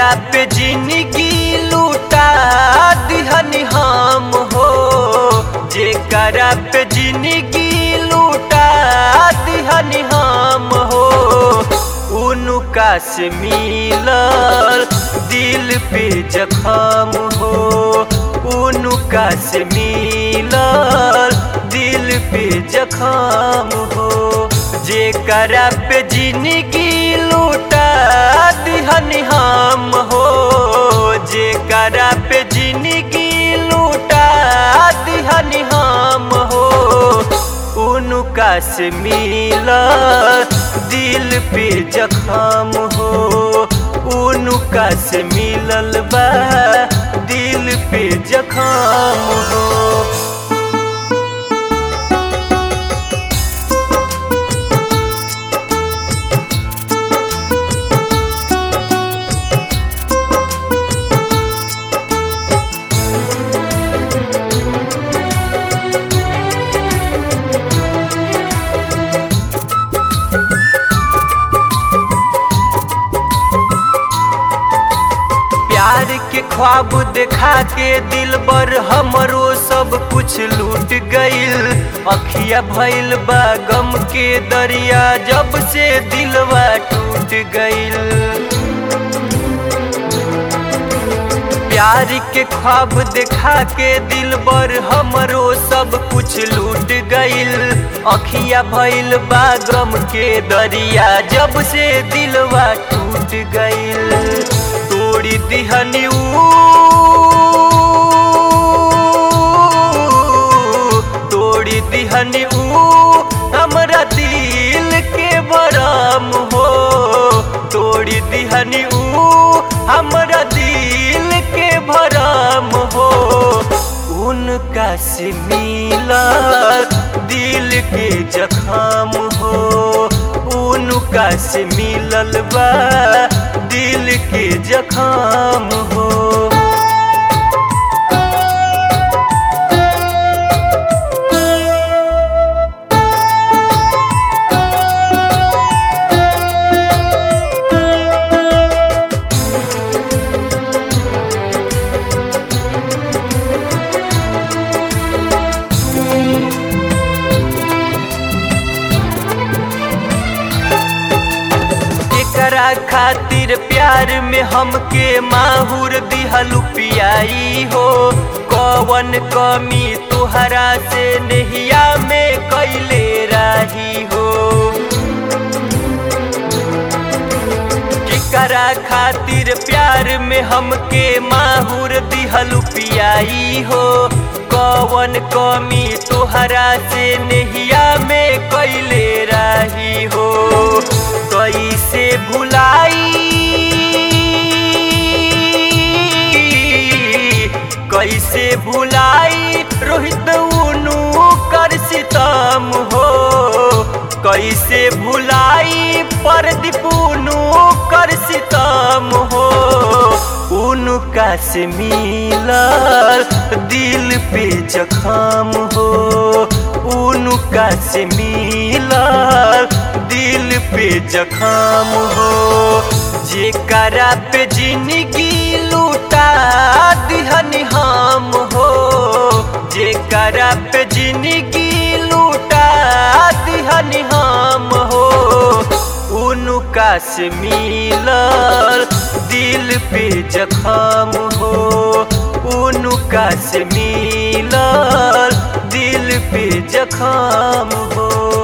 जेकरा पे जिंदगी लूटा दिहनी हम हो जेकरा पे जिंदगी लूटा दिहनी हम हो उनका से मिलल दिल पे जखम हो उनका से मिलल दिल पे जखम हो जेकरा पे जिंदगी लूटा दिहनी हम हो जेकरा पे जिंदगी लूटा दिहनी हम हो उनका से मिलल दिल पे जखम हो उनका से मिलल बा दिल पे जखम हो प्यार के ख्वाब देखा के दिल बर हमरो सब कुछ लूट गईल अखिया भइल बा गम के दरिया जब से दिलवा टूट गईल प्यार के ख्वाब देखा के दिल बर हमरो सब कुछ लूट गईल अखिया भइल बा गम के दरिया जब से दिलवा टूट गईल तोड़ी दिहनी ऊ तोड़ी दिहनी ऊ हमरा दिल के बरम हो तोड़ी दिहनी ऊ हमरा दिल के भरम हो उनका से मिला दिल के जखम हो उनका से मिलल बा दिल के जखम हो एकरा खातिर प्यार में हमके माहुर दिहलु पियाई हो कवन कमी तुहरा से नहिया में कैले रही हो एकरा खातिर प्यार में हमके माहुर दिहलु पियाई हो कवन कमी तुहरा से नहिया में कैले रही हो कैसे भुलाई कैसे भुलाई रोहित उनु कर सितम हो कैसे भुलाई परदीप उनु कर सितम हो उनका से मिलल दिल पे जखम हो उनका से मिलल दिल पे जखम हो जेकरा पे जिंदगी लूटा दिहनी हम हो जेकरा पे जिंदगी लूटा दिहनी हम हो उनका से मिलल दिल पे जखम हो उनका से मिलल दिल पे जखम हो